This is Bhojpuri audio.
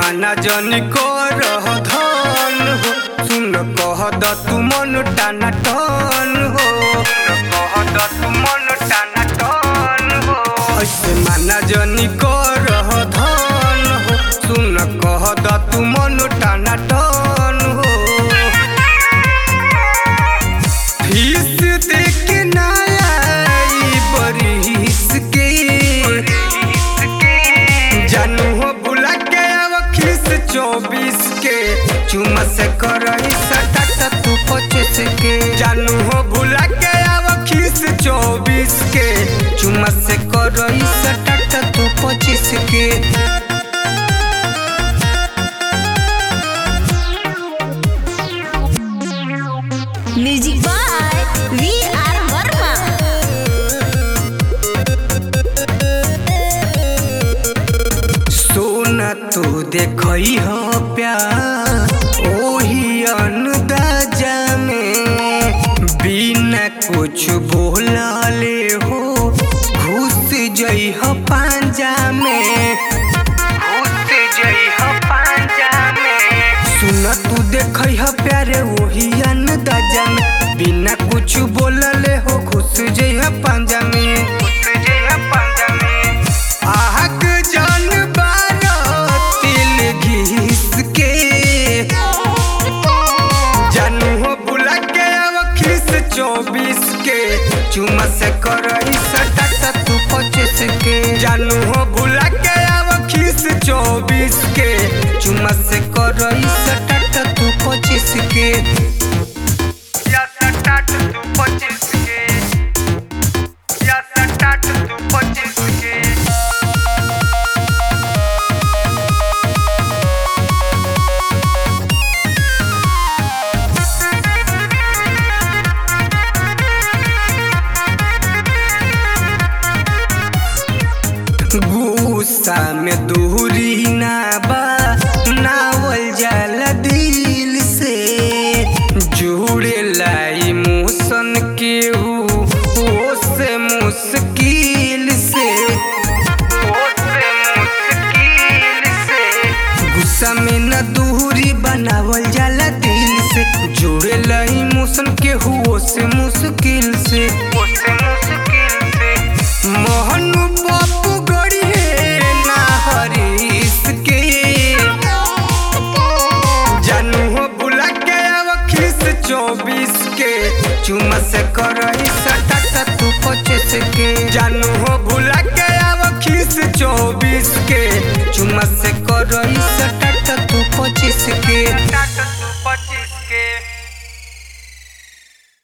माना जनी कर धन हो सुन कह द तू मन टाना टन हो कह द तू मन टाना टन हो ऐसे माना जनी कर धन हो सुन कह द तू मन टाना टन हो फीस दे के ना आई बरिस के जानू हो बुला के अब खीस चौबीस के चुमा से करही सटाटा तू पच्चीस के जानू हो बुला के अब खीस चौबीस के चुमा से करही सटाटा तू पच्चीस के music by V R Verma सोना तू देखई हो प्यार ओही अनुदाजा में बिना कुछ बोलले हो घुस जई हो पांजा में घुस जई हो पांजा में सुना तू देखई हो प्यारे ओही अनुदाजा में बिना कुछ बोलले हो घुस जई हो पांजा में घुस जई हो पांजा में आहक जान बारो तिल घिस के जानू हो बुला के अब खीस चौबीस के चुमा से करही सटाटा तू पच्चीस के जानू हो बुला के अब खीस चौबीस के चुमा से करही सटाटा तू पच्चीस के या सटाटा तू पच्चीस के या सटाटा तू पच्चीस के गुस्सा में दूरी ना बा नावल जाला दिल से जुड़े लाई मोसन के हो से मुश्किल से ओ से मुश्किल से गुस्सा में न दूरी बनावल जाला दिल से जुड़े लाई मोसन के हुओ से मुश्किल से ओ से मुश्किल से मोहन बापू गड़ी है ना हरीश के जानू हो बुला के अब खीस चौबीस के चुमा से करही सटाटा तू पच्चीस के जानू हो बुला के अब खीस चौबीस के चुमा से करही सटाटा तू पच्चीस के सटाटा तू पच्चीस